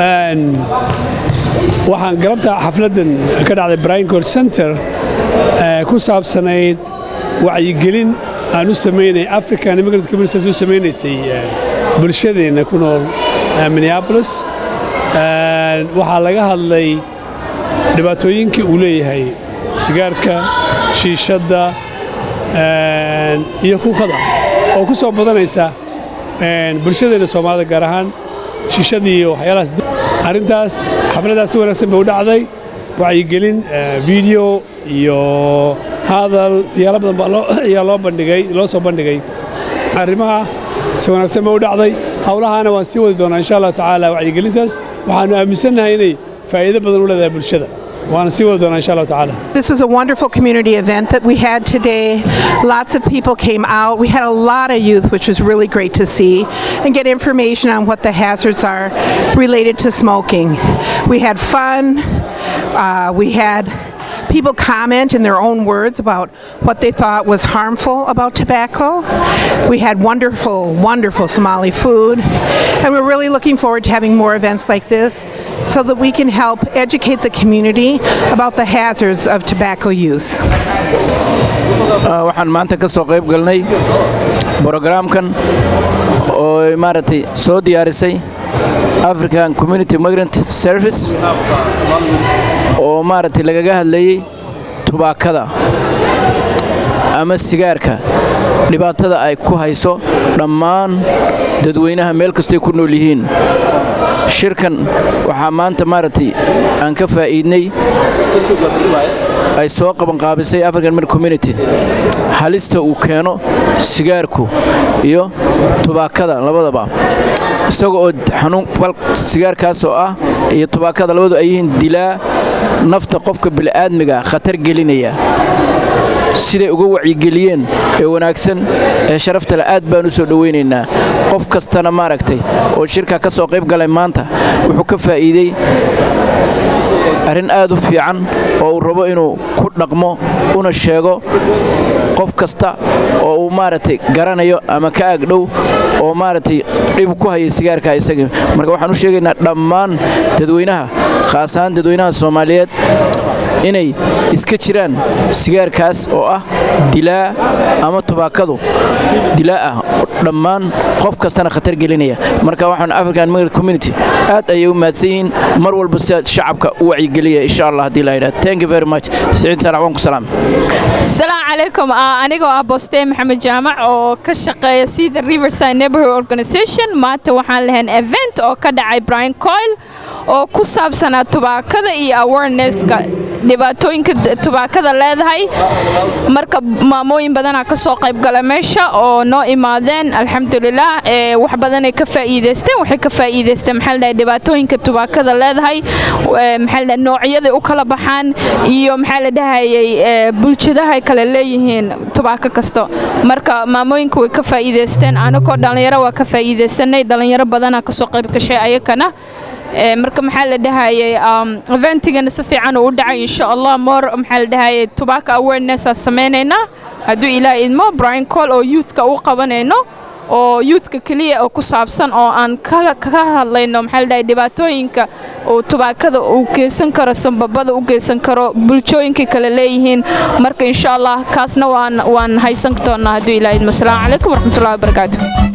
waxaan galabta xafladdan ka dhacday brincor center ku saabsanayd wacyigelin aan u samaynay african immigrant communities u samaynaysay bulshadeenna ku nool minneapolis waxaa laga hadlay dhibaatooyinkii uu leeyahay sigaarka shiishadda iyo kuukada oo ku soo badanaysa bulshadeenna soomaalida gaar ahaan shiishadii iyo waxyaalahaas arrintaas xafladdaas si wanaagsan bay u dhacday wacyigelin video iyo hadal siyaalo badan ayaa loo bandhigay loo soo bandhigay arrimaha si wanaagsan bay u dhacday howlahaana waan sii wadi doonaa insha allahu tacaala wacyigelintaas waxaannu aaminsannahay inay faa'iido badan u leedahay bulshada This was a wonderful community event that we had today. Lots of people came out. We had a lot of youth, which was really great to see, and get information on what the hazards are related to smoking. We had fun. Uh, we had people comment in their own words about what they thought was harmful about tobacco. We had wonderful, wonderful Somali food, and we're really looking forward to having more events like this so that we can help educate the community about the hazards of tobacco use. waxaan maanta ka soo qayb galnay brogaraamkan oo maaragtay soo diyaarisay african community migrant service oo maaragtay lagaga hadlayey tubaakada ama sigaarka dhibaatada ay ku hayso dhammaan dadweynaha meel kastay ku nool yihiin shirkan waxaa maanta maaragtay aan ka faa'iidnay ay soo qabanqaabisay african migrant community halista uu keeno sigaarku iyo tubaakada labadaba isaga oo xanuun sigaarkaas oo ah iyo tubaakada labadu ay yihiin dilaa nafta qofka bini'aadmiga khatar gelinaya siday uga wacyigeliyeen ee wanaagsan ee sharaftale aad baan u soo dhowaynaynaa qof kastana maaragtay oo shirkaa ka soo qayb galay maanta wuxuu ka faa'iidey arrin aad u fiican oo uu rabo inuu ku dhaqmo una sheego qof kasta oo uu maaragtay garanayo ama ka agdhow oo maaragtay dhib ku haya sigaarka isaga marka waxaan u sheegaynaa dhammaan dadweynaha khaas ahaan dadweynaha soomaaliyeed inay iska jiraan sigaarkaas oo ah dilaa ama tubaakadu dilaa ah dhammaan qof kastana khatar gelinaya marka waxaan african migrant community aad ayay u mahadsan yihiin mar walba sidaad shacabka u wacyigeliya insha allah haddii la yidhaha thank you very much siciid saalax waan ku salaam asalaamu calaykum anigoo ah bostee maxamed jaamac oo ka shaqeeya sida riverside neighborhood organization maanta waxaan lahayn event oo ka dhacay brian coil oo ku saabsanaa tubaakada iyo awarenesska dhibaatooyinka tubaakada leedahay marka maamooyin badanaa ka soo qaybgala meesha oo noo imaadeen alxamdulilah wax badanay ka faa'iidaysteen waxay ka faa'iidaysteen maxaa ladhahay dhibaatooyinka tubaakada leedahay maxaa ladhahay noocyaday u kala baxaan iyo maxaa la dhahayay bulshadaha ay kale leeyihiin tubaako kasta marka maamooyinka way ka faa'iidaysteen anagoo dhallinyaro waa ka faa'iidaysanay dhallinyaro badanaa kasoo qayb gashay ayakana marka maxaa la dhahayay eventigana si fiican uu u dhacay insha allah more maxaa la dhahayay tobacco awareness aan samaynaynaa hadduu ilaah idmo brian call oo youthka u qabanayno oo youthka keliya oo ku saabsan oo aan kaga hadlayno maxaa la dhahay dhibaatooyinka oo tubaakada uu geysan karo sambabada u geysan karo bulshooyinkay kale leeyihiin marka insha allah kaasna waan waan haysan doonaa hadduu ilaah idmo asalaamu calaykum waraxmatullahi wabarakaatu